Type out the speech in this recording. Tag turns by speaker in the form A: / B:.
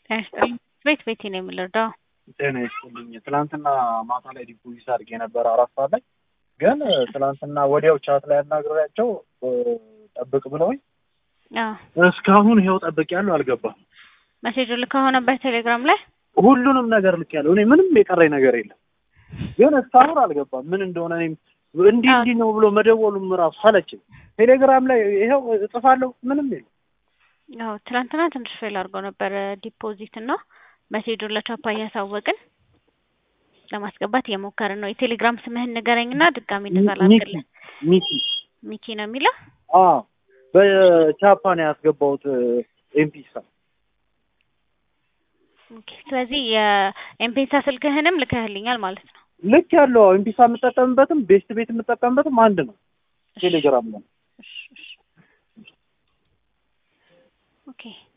A: ጤና ይስጥልኝ። ቤት ቤቴ ነው የምንረዳው።
B: ጤና ይስጥልኝ። ትናንትና ማታ ላይ ዲፖዚት አድርጌ የነበረ አራት ሰዓት ላይ ግን ትናንትና ወዲያው ቻት ላይ አናግሬያቸው ጠብቅ ብለውኝ እስካሁን ይኸው ጠብቅ ያለው አልገባም።
A: መሴጅ ልከው ነበር ቴሌግራም ላይ
B: ሁሉንም ነገር ልክ ያለው እኔ ምንም የቀረኝ ነገር የለም። ግን እስካሁን አልገባም ምን እንደሆነ እኔም እንዲህ እንዲህ ነው ብሎ መደወሉም ራሱ ሰለችኝ። ቴሌግራም ላይ ይኸው እጽፋለሁ ምንም የለም።
A: ያው ትናንትና ትንሽ ፌል አድርገው ነበር ዲፖዚት እና መሴጁን ለቻፓ እያሳወቅን ለማስገባት እየሞከርን ነው። የቴሌግራም ስምህን ንገረኝና ድጋሚ እንደዛ ላድርግልህ።
B: ሚኪ
A: ሚኪ ነው የሚለው።
B: አዎ በቻፓ ነው ያስገባሁት ኤምፒሳ።
A: ኦኬ፣ ስለዚህ የኤምፔሳ ስልክህንም ልከህልኛል ማለት ነው።
B: ልክ ያለው ኤምፒሳ የምጠቀምበትም ቤስት ቤት የምጠቀምበትም አንድ ነው። ቴሌግራም ነው።
A: ኦኬ